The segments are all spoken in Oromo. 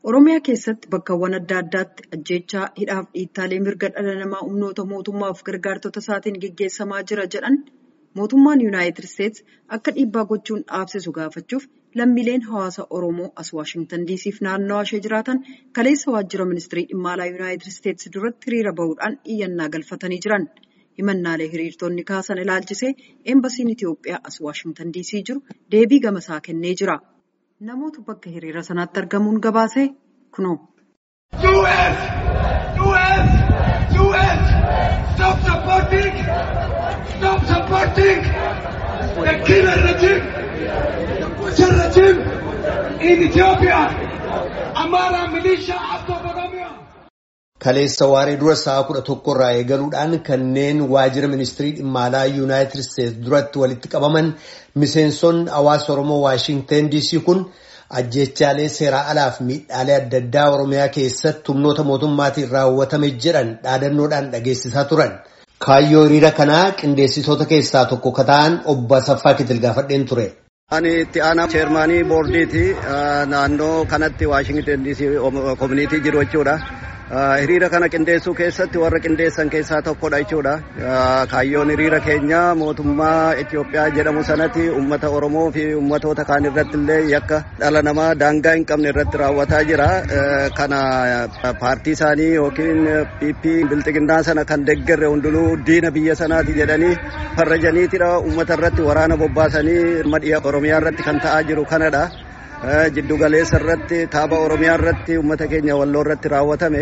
Oromiyaa keessatti bakkawwan adda addaatti ajjeechaa hidhaaf dhiittaalee mirga dhala namaa humnoota mootummaaf gargaartota isaatiin gaggeessamaa jira jedhan mootummaan Yuunaayitid Isteets akka dhiibbaa gochuun dhaabsisu gaafachuuf lammiileen hawaasa Oromoo as Waashingtan diisiif naannawaa ishee jiraatan kaleessa waajjira ministirii dhimma alaa Yuunaayitid Isteets duratti hiriira bahuudhaan iyyannaa galfatanii jiran. Himannaalee hiriirtonni kaasan ilaalchisee eembasiin Itoophiyaa as Waashingtan diisii jiru deebii gamasaa kennee jira. Namoota bakka hiriira sanaatti argamuun gabaasee kunoo. US! US! US! Stop supporting! Stop supporting the killer regime! The butcher regime in Ethiopia! Amara militia after Oromia! Kaleessa waaree dura sa'a kudha tokko irraa eegaluudhaan kanneen waajjira ministirii dhimma alaa yuunaayitid isteetsi duratti walitti qabaman miseensonni hawaasa oromoo waashinten diisii kun ajjeechaalee seeraa alaaf miidhaalee adda addaa oromiyaa keessatti humnoota mootummaatiin raawwatame jedhan dhaadannoodhaan dhageessisaa turan. Kaayyoo hiriira kanaa qindeessitoota keessaa tokko ka ta'an obbo Asaffaa Kitil gaafadheen ture. Ani itti aanaa cheermaanii boordiiti naannoo kanatti waashingten diisii koominiitii jiru jechuudha. hiriira kana qindeessuu keessatti warra qindeessan keessaa tokkodha jechuudha. Kaayyoon hiriira keenya mootummaa Itoophiyaa jedhamu sanatti uummata Oromoo fi uummatoota kaan irratti illee yakka dhala namaa daangaa hin qabne irratti raawwataa jira. Kana paartii isaanii yookiin PP bilxiginnaa sana kan deeggarre hundinuu diina biyya sanaati jedhanii farrajaniitidha. Uummata irratti waraana bobbaasanii madhiya Oromiyaa irratti kan ta'aa jiru kanadha. jiddu galeessa irratti kaaba oromiyaa irratti uummata keenya walloo irratti raawwatame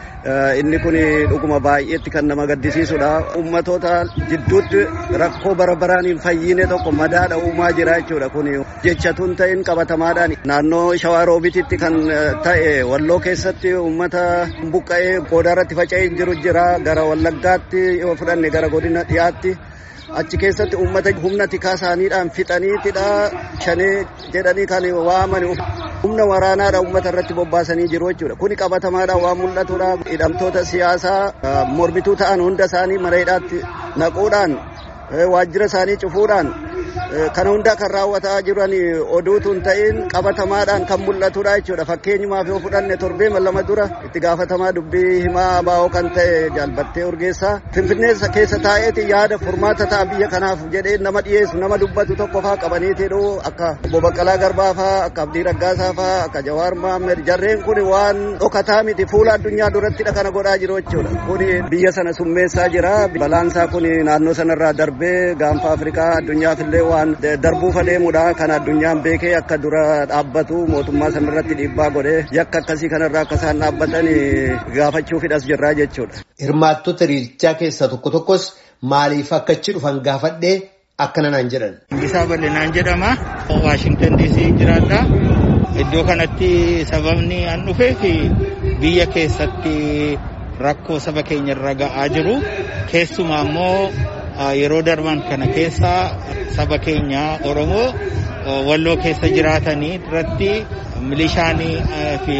inni kun dhuguma baay'eetti kan nama gaddisiisudha. Uummatoota jidduutti rakkoo bara baraan hin fayyine tokko madaadha uumaa jira jechuudha kun jechatuun ta'in qabatamaadhaan naannoo shawaa roobititti kan ta'e walloo keessatti uummata buqqa'ee goodaa irratti faca'ee jiru jira gara wallaggaatti yoo fudhanne gara godina dhiyaatti. achi keessatti uummata humna tikaa isaaniidhaan fixaniitidha shanee jedhanii kan waaman humna waraanaadha uummata irratti bobbaasanii jiru jechuudha kuni qabatamaadhaan waan mul'atudha hidhamtoota siyaasaa mormituu ta'an hunda isaanii mana hidhaatti naquudhaan waajjira isaanii cufuudhaan kana hunda kan raawwataa jiran oduutu hin ta'in qabatamaadhaan kan mul'atudha jechuudha fakkeenyumaaf yoo fudhanne torbee lama dura itti gaafatamaa dubbii himaa abaa'oo kan ta'e jaalbattee urgeessaa finfinnee keessa taa'eeti yaada furmaata ta'a biyya kanaaf jedhee nama dhiyeessu nama dubbatu tokko faa qabaniitiidhu akka obbo Baqqalaa Garbaa faa akka Abdii Raggaasaa faa akka Jawaar Mohaammed jarreen kun waan dhokataa miti fuula addunyaa durattidha kana godhaa jiru jechuudha kun biyya sana summeessaa jira balaansaa kun naannoo sanarraa darbee gaanfa Afrikaa addunyaaf illee waan darbuuf adeemudha kan addunyaan beekee akka dura dhaabbatu mootummaa sanarratti dhiibbaa godhee yakka akkasii kanarraa akka isaan dhaabbatan gaafachuufidhas jirraa jechuudha. Hirmaattota hiriirichaa keessaa tokko tokkos maaliif akka achi dhufan gaafadhee akkana naan jedhan. Isaa bal'inaan jedhama. Waashingtan DC jiraadha. Iddoo kanatti sababni an dhufeef biyya keessatti rakkoo saba keenya irra ga'aa jiru. Keessumaa immoo yeroo darban kana keessa saba keenya Oromoo walloo keessa jiraatanii irratti milishaanii fi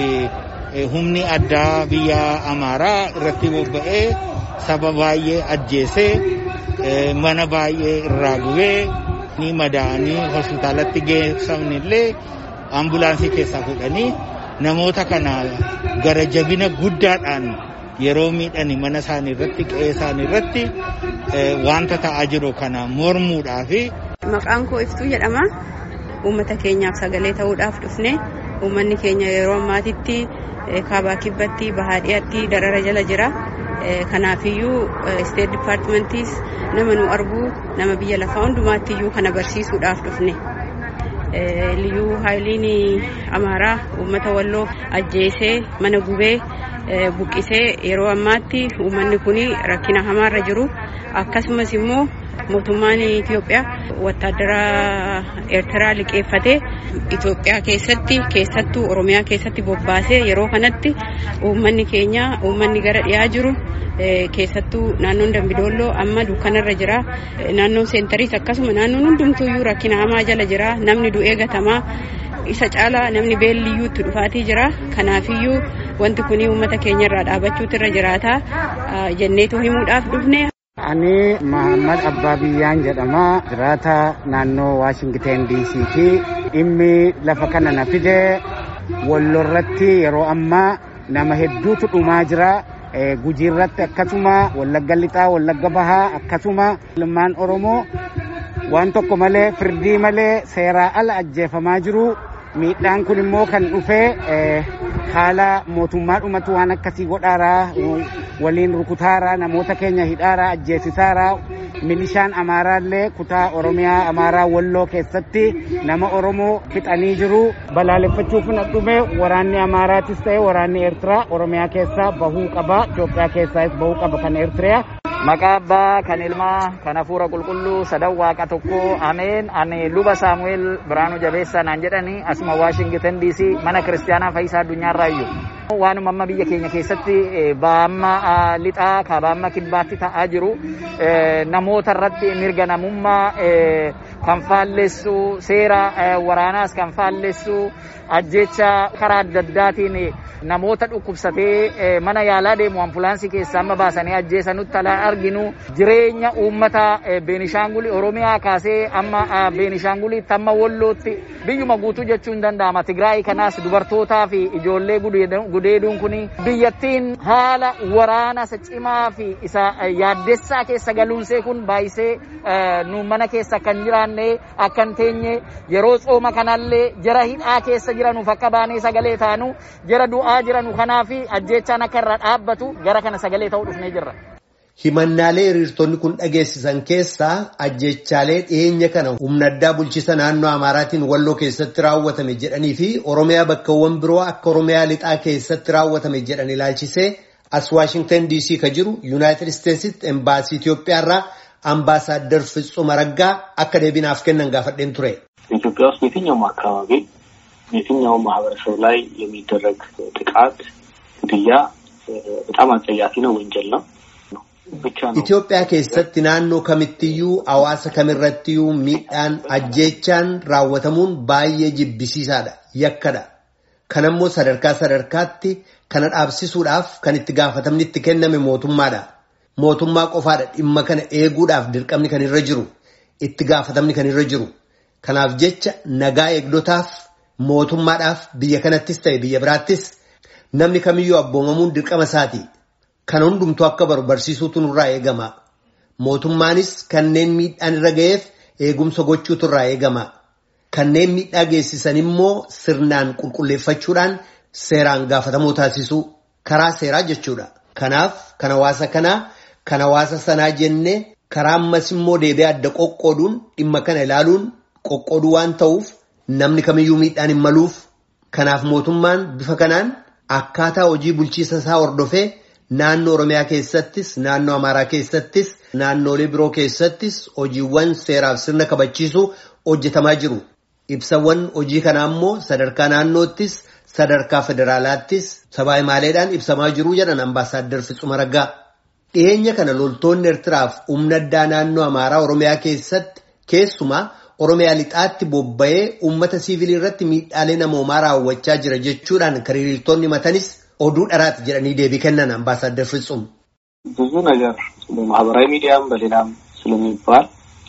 humni addaa biyya Amaaraa irratti bobba'ee saba baay'ee ajjeesee mana baay'ee irraa gubee ni madaa'anii hospitaalatti geessamni illee ambulaansii keessaa fudhanii namoota kana gara jabina guddaadhaan yeroo miidhani mana isaanii irratti qe'ee isaanii irratti wanta ta'aa jiru kana mormuudhaaf. Maqaan koo Iftuu jedhama. Uummata keenyaaf sagalee ta'uudhaaf dhufne uummanni keenya yeroo ammaatitti kaabaa kibbatti bahaa dhiyaatti darara jala jira. Kanaafiyyuu isteet dipaartimentiis nama nu argu nama biyya lafaa hundumaattiyyuu kana barsiisuudhaaf dhufne. Liyyuu haayiliin amaaraa uummata walloo ajjeesee mana gubee buqqisee yeroo ammaatti uummanni kun rakkina hamaarra jiru akkasumas immoo mootummaan Itoophiyaa wattaadara Eertiraa liqeeffatee Itoophiyaa keessatti keessattuu Oromiyaa keessatti bobbaasee yeroo kanatti uummanni keenya uummanni gara dhiyaa jiru keessattuu naannoon Dambidolloo amma dukkanarra jira naannoon seentariis akkasuma naannoon hundumtuuyyuu rakkina hamaa jala jira namni du'ee gatamaa isa caalaa namni beelliyyuu itti dhufaatii jira kanaafiyyuu wanti kun uummata keenya irraa dhaabachuutu irra jiraata jenneetu himuudhaaf dhufne. Ani Mahammad Abbaa Biyyaan jedhama. Jiraata naannoo Waashingteen DC fi dhimmi lafa kana na fide wallorratti yeroo ammaa nama hedduutu dhumaa jira. Gujiirratti akkasuma wallagga lixaa wallagga bahaa akkasuma ilmaan oromoo waan tokko malee firdii malee seeraa ala ajjeefamaa jiru miidhaan kun immoo kan dhufee haala mootummaa dhumatu waan akkasii godhaaraa waliin rukutaaraa namoota keenya hidhaaraa ajjeesisaaraa milishaan amaaraallee kutaa oromiyaa amaaraa walloo keessatti nama oromoo fixanii jiru balaaleffachuuf na dhume waraanni amaaraatis ta'e waraanni eertiraa oromiyaa keessaa bahuu qaba itoophiyaa keessaas bahuu qaba kan eertiriyaa. Maqaa abbaa kan ilmaa kan hafuura qulqulluu sadan waaqa tokko ameen ani luba saamu'eel biraanuu jabeessaa naan jedhani asuma waashingtan DC mana kiristaanaa fayyisaa addunyaarraa iyyuu. Waanuma amma biyya keenya keessatti baamma lixaa kabaamma kibbaatti ta'aa jiru namoota irratti mirga namummaa kan faallessu seera waraanaas kan faallessu ajjecha karaa adda addaatiin namoota dhukkubsatee mana yaalaa deemu ambulaansii keessaa amma baasanii ajjeesanutti ala arginu jireenya uummata beenishaangulii oromiyaa kaasee amma beenishaanguliitti amma wallootti biyyuma guutuu jechuu hin danda'ama tigraay kanaas dubartootaa fi ijoollee gudeeduun kun biyyattiin haala waraana isa cimaa fi isa yaaddessaa keessa galuunsee kun baay'isee nu mana keessa kan jiraanne akkan teenye yeroo tsooma kanallee jara hidhaa keessa jiranuuf akka baanee sagalee taanu jara du'aa jiranu kanaaf ajjeechaan akka irra dhaabbatu gara kana sagalee ta'uu dhufnee jirra. Himannaalee hiriirtonni kun dhageessisan keessaa ajjechaalee dhiyeenya kana humna addaa bulchiisa naannoo Amaaraatiin walloo keessatti raawwatame jedhanii fi Oromiyaa bakkawwan biroo akka Oromiyaa lixaa keessatti raawwatame jedhan ilaalchisee as Waashingtan DC ka jiru Yuunaayitid Isteetsitti embaasii Itoophiyaarraa አምባሳደር ፍጹም አረጋ akka deebinaaf kennan gaafadheen ture. ኢትዮጵያ ውስጥ የትኛውም አካባቢ የትኛውም ማህበረሰብ ላይ የሚደረግ ጥቃት፣ ግድያ በጣም አጸያፊ ነው፣ ወንጀል ነው። Itoophiyaa keessatti naannoo kamittiyyuu hawaasa kamirrattiyyuu miidhaan ajjeechaan raawwatamuun baay'ee jibbisiisaadha yakkadha. Kanammoo sadarkaa sadarkaatti kana dhaabsisuudhaaf kan itti gaafatamni itti kenname mootummaadha. Mootummaa qofaadha dhimma kana eeguudhaaf dirqamni kan irra jiru itti gaafatamni kan irra jiru. Kanaaf jecha nagaa eegdotaaf mootummaadhaaf biyya kanattis ta'e biyya biraattis namni kamiyyuu abboomamuun dirqama isaati. Kana hundumtuu akka baru barsiisuutu nurraa eegama. Mootummaanis kanneen miidhaan irra ga'eef eegumsa gochuutu irraa eegama. Kanneen miidhaa geessisan immoo sirnaan qulqulleeffachuudhaan seeraan gaafatamoo taasisuu karaa seeraa jechuudha. Kanaaf kan hawaasa kanaa kan hawaasa sanaa jennee karaa ammas immoo deebi'ee adda qoqqooduun dhimma kana ilaaluun qoqqooduu waan ta'uuf namni kamiyyuu miidhaan hin maluuf. Kanaaf mootummaan bifa kanaan akkaataa hojii bulchiisa isaa hordofee. Naannoo Oromiyaa keessattis, naannoo Amaaraa keessattis, naannoolee biroo keessattis hojiiwwan seeraaf sirna kabachiisuu hojjetamaa jiru. Ibsawwan hojii kanaa immoo sadarkaa naannoottis, sadarkaa federaalaattis sabaa himaaleedhaan ibsamaa jiru jedhan ambaasaaddar Fitsuma Raggaa. Dhiyeenya kana loltoonni Eertiraaf humna addaa naannoo Amaaraa Oromiyaa keessatti keessumaa Oromiyaa lixaatti bobba'ee uummata siivilii irratti miidhaalee namoomaa raawwachaa jira jechuudhaan kan hiriirtonni matanis oduu dharaati jedhanii deebii kennan አምባሳደር ፍጹም ብዙ ነገር በማህበራዊ ሚዲያም በሌላም ስለሚባል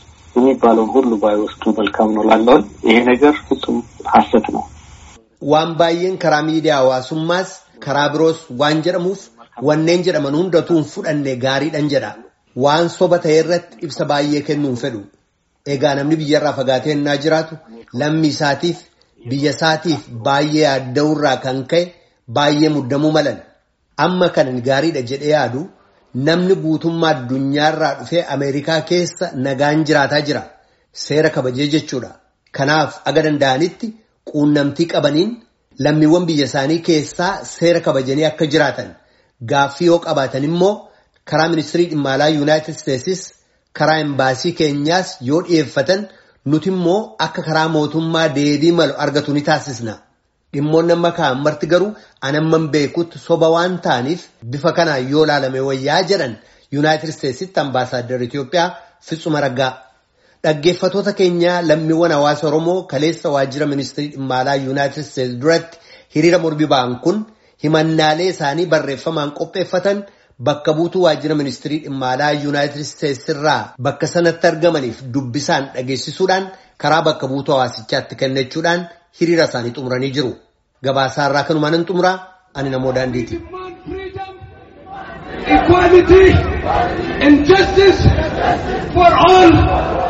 የሚባለውን ሁሉ ባይወስዱ መልካም ነው ላለውን ይሄ ነገር ፍጹም ሀሰት ነው። waan baay'een karaa miidiyaa hawaasummaas karaa biroos waan jedhamuuf wanneen jedhaman hundatu hin fudhanne gaariidhan jedha waan soba ta'e irratti ibsa baay'ee kennuun fedhu egaa namni biyyarraa fagaatee innaa jiraatu lammii isaatiif biyya isaatiif baay'ee yaadda'urraa kan ka'e baay'ee muddamuu malan amma kanan gaariidha jedhee yaadu namni guutummaa addunyaarraa dhufee ameerikaa keessa nagaan jiraataa jira seera kabajee jechuudha kanaaf aga danda'anitti quunnamtii qabaniin lammiiwwan biyya isaanii keessaa seera kabajanii akka jiraatan gaaffii yoo qabaatan immoo karaa ministirii dhimma alaa yuunaayitid isteetsis karaa embaasii keenyaas yoo dhiyeeffatan nuti immoo akka karaa mootummaa deebii malu argatu ni taasisna. Dhimmoonni amma ka'an marti garuu anamman beekutti soba waan ta'aniif bifa kanaan yoo ilaalame wayyaa jedhan yuunaayitid isteetsitti ambaasaaddar Itoophiyaa Fitsuma Raggaa. Dhaggeeffatoota keenyaa lammiiwwan hawaasa Oromoo kaleessa waajjira ministirii dhimma alaa yuunaayitid isteetsi duratti hiriira mormii ba'an kun himannaalee isaanii barreeffamaan qopheeffatan bakka buutuu waajjira ministirii dhimma alaa yuunaayitid isteetsi irraa bakka sanatti argamaniif dubbisaan dhageessisuudhaan karaa bakka buutuu hawaasichaatti kennachuudhaan hiriira isaanii xumuranii jiru. Gabaasaarraa kanumaan nan xumuraa ani namoo daandiiti. equality and justice for all